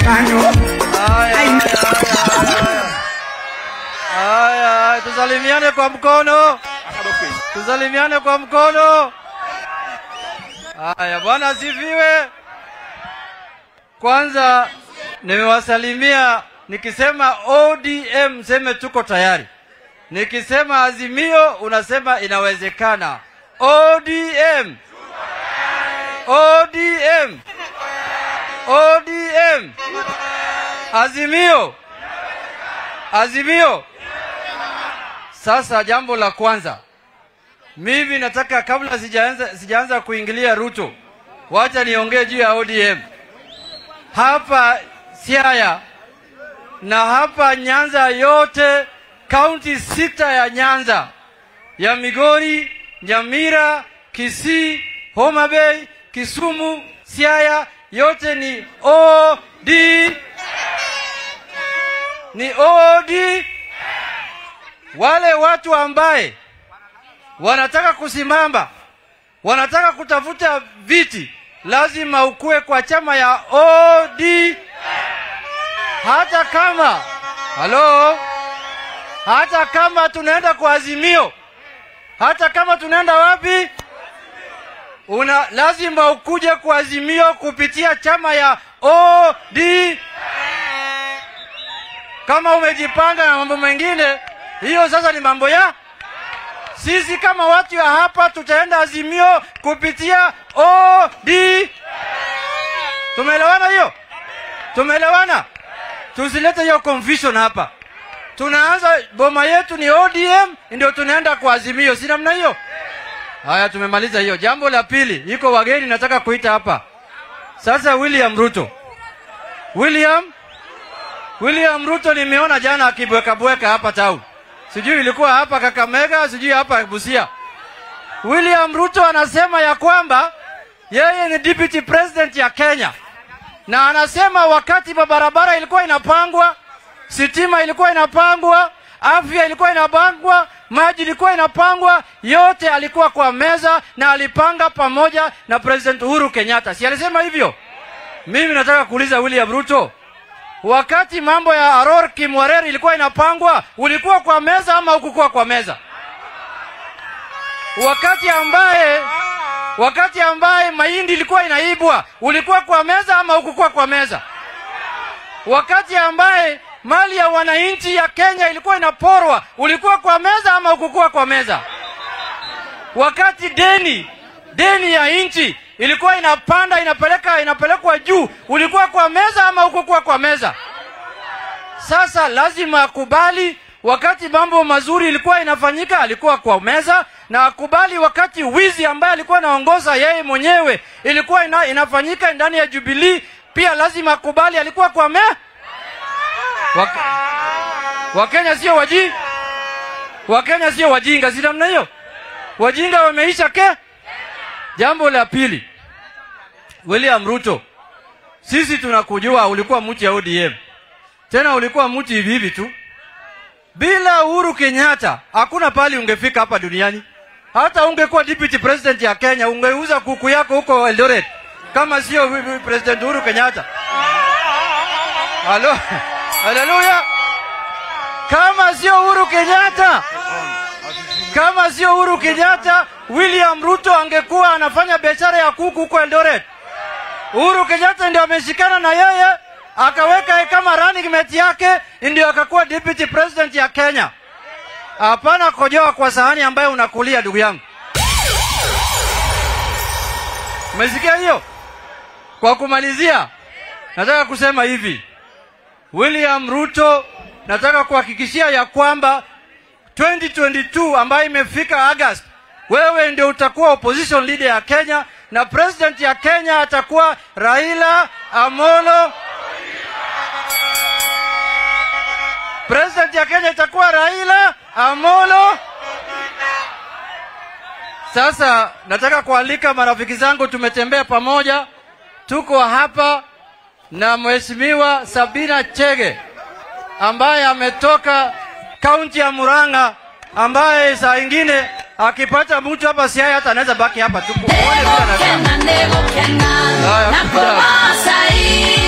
kanyo. Haya, Ai. haya, haya, haya, tusalimiane kwa mkono, tusalimiane kwa mkono. Haya, Bwana asifiwe. Kwanza nimewasalimia nikisema ODM, seme tuko tayari. Nikisema Azimio unasema inawezekana. ODM, ODM, ODM, Azimio, Azimio. Sasa jambo la kwanza, mimi nataka kabla sijaanza, sijaanza kuingilia Ruto, wacha niongee juu ya ODM hapa Siaya na hapa Nyanza yote, kaunti sita ya Nyanza ya Migori, Nyamira, Kisii, Homa Bay, Kisumu, Siaya yote ni OD ni OD. Wale watu ambaye wanataka kusimama, wanataka kutafuta viti, lazima ukue kwa chama ya OD, hata kama halo, hata kama tunaenda kwa Azimio, hata kama tunaenda wapi, una lazima ukuje kwa Azimio kupitia chama ya OD. Kama umejipanga na mambo mengine, hiyo sasa ni mambo ya sisi. Kama watu ya hapa, tutaenda Azimio kupitia OD. Tumeelewana hiyo? Tumeelewana? Tusilete hiyo confusion hapa. Tunaanza boma yetu ni ODM, ndio tunaenda kwa Azimio, si namna hiyo? Haya, tumemaliza hiyo. Jambo la pili, iko wageni nataka kuita hapa sasa. William Ruto, William William Ruto nimeona jana akibwekabweka hapa town, sijui ilikuwa hapa Kakamega, sijui hapa Busia. William Ruto anasema ya kwamba yeye ni deputy president ya Kenya, na anasema wakati barabara ilikuwa inapangwa, sitima ilikuwa inapangwa, afya ilikuwa inapangwa, maji ilikuwa inapangwa, yote alikuwa kwa meza na alipanga pamoja na President Uhuru Kenyatta. Si alisema hivyo? Mimi nataka kuuliza William Ruto, wakati mambo ya Aror Kimwarer ilikuwa inapangwa, ulikuwa kwa meza ama hukukuwa kwa meza? Wakati ambaye wakati ambaye mahindi ilikuwa inaibwa, ulikuwa kwa meza ama hukukuwa kwa meza? Wakati ambaye mali ya wananchi ya Kenya ilikuwa inaporwa, ulikuwa kwa meza ama hukukuwa kwa meza? Wakati deni deni ya nchi ilikuwa inapanda inapeleka inapelekwa juu, ulikuwa kwa meza ama hukukuwa kwa meza? Sasa lazima akubali wakati mambo mazuri ilikuwa inafanyika, alikuwa kwa meza, na akubali wakati wizi ambaye alikuwa anaongoza yeye mwenyewe ilikuwa ina, inafanyika ndani ya Jubilee, pia lazima akubali alikuwa kwa me Wak Wakenya sio waji Wakenya sio wajinga, si namna hiyo? Wajinga wameisha ke. Jambo la pili, William Ruto, sisi tunakujua ulikuwa mtu ya ODM, tena ulikuwa mtu hivi hivi tu. Bila Uhuru Kenyatta hakuna pali ungefika hapa duniani. Hata ungekuwa deputy president ya Kenya, ungeuza kuku yako huko Eldoret kama sio President Uhuru Kenyatta. Halo, haleluya! Kama sio Uhuru Kenyatta, kama sio Uhuru Kenyatta, William Ruto angekuwa anafanya biashara ya kuku huko Eldoret. Uhuru Kenyatta ndio ameshikana na yeye akaweka kama running mate yake, ndio akakuwa deputy president ya Kenya. Hapana kojoa kwa sahani ambayo unakulia, ndugu yangu. Umesikia hiyo? Kwa kumalizia, nataka kusema hivi, William Ruto, nataka kuhakikishia ya kwamba 2022 ambayo imefika August, wewe ndio utakuwa opposition leader ya Kenya na president ya Kenya atakuwa Raila Amolo. President ya Kenya itakuwa Raila Amolo. Sasa nataka kualika marafiki zangu, tumetembea pamoja, tuko hapa na Mheshimiwa Sabina Chege ambaye ametoka kaunti ya Murang'a, ambaye saa ingine akipata mtu hapa Siaya hata anaweza baki hapa tu. Muone vile anakaa. Haya, kuja.